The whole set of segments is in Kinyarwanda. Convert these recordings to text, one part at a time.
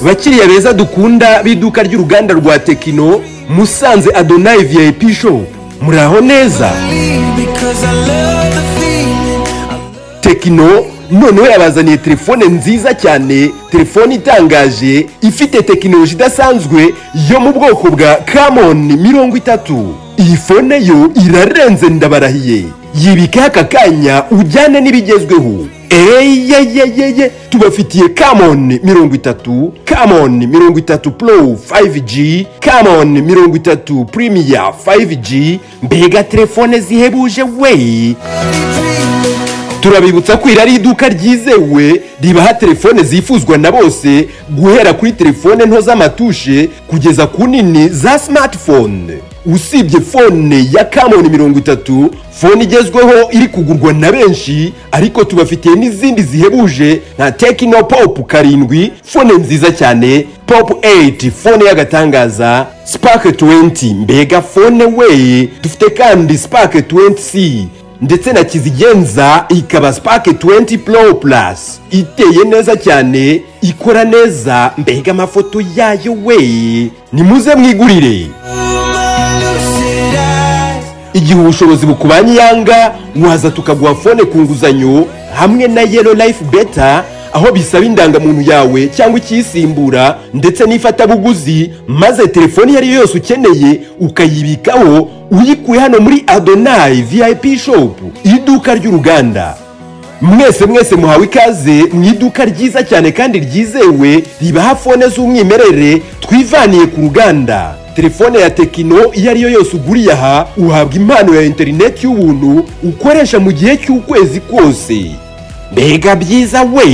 bakiriya beza dukunda b'iduka ry'uruganda rwa tekino musanze adonayi viyayipi shopu muraho neza tekino noneho yabazaniye telefone nziza cyane telefone itangaje ifite tekinoloji idasanzwe yo mu bwoko bwa kamoni mirongo itatu iyi fone yo irarenze ndabarahiye yibika aka kanya ujyane n'ibigezweho eyeyeyeye tubafitiye kamoni mirongo itatu kamoni mirongo itatu poro 5G kamoni mirongo itatu purimiya 5G mbega telefone zihebuje we turabibutsa ko iri ari iduka ryizewe ribaha telefone zifuzwa na bose guhera kuri telefone nto z'amatushe kugeza ku nini za smartphone usibye fone ya kamoni mirongo itatu fone igezweho iri kugurwa na benshi ariko tubafitiye n'izindi zihebuje nka tekino popu karindwi fone nziza cyane popu 8 fone y'agatangaza sipake 20 mbega fone we dufite kandi sipake 20c ndetse na kizigenza ikaba sipake 20 pro plus iteye neza cyane ikora neza mbega amafoto yayo we nimuze mwigurire igihe ubushobozi bukubanye iyanga waza tukaguha fone ku nguzanyo hamwe na yelo life beta aho bisaba indangamuntu yawe cyangwa ikiyisimbura ndetse n'ifatabuguzi maze telefoni iyo ari yo yose ukeneye ukayibikaho uyikuye hano muri adonayi viyayipi shopu iduka ry'uruganda mwese mwese muhawe ikaze mu iduka ryiza cyane kandi ryizewe ribaha fone z'umwimerere twivaniye ku ruganda telefone ya tekino iyo ari yo yose uguriye aha uhabwa impano ya interineti y'ubuntu ukoresha mu gihe cy'ukwezi kose mbega byiza we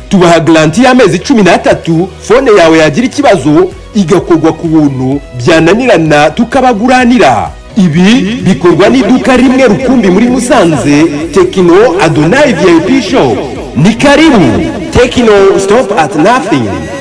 tubaha garanti y'amezi cumi n'atatu fone yawe yagira ikibazo igakorwa ku buntu byananirana tukabaguranira ibi bikorwa n'iduka rimwe rukumbi muri musanze tekino adonayi viyayipi shopu ni karibu tekino sitopu ati nafingi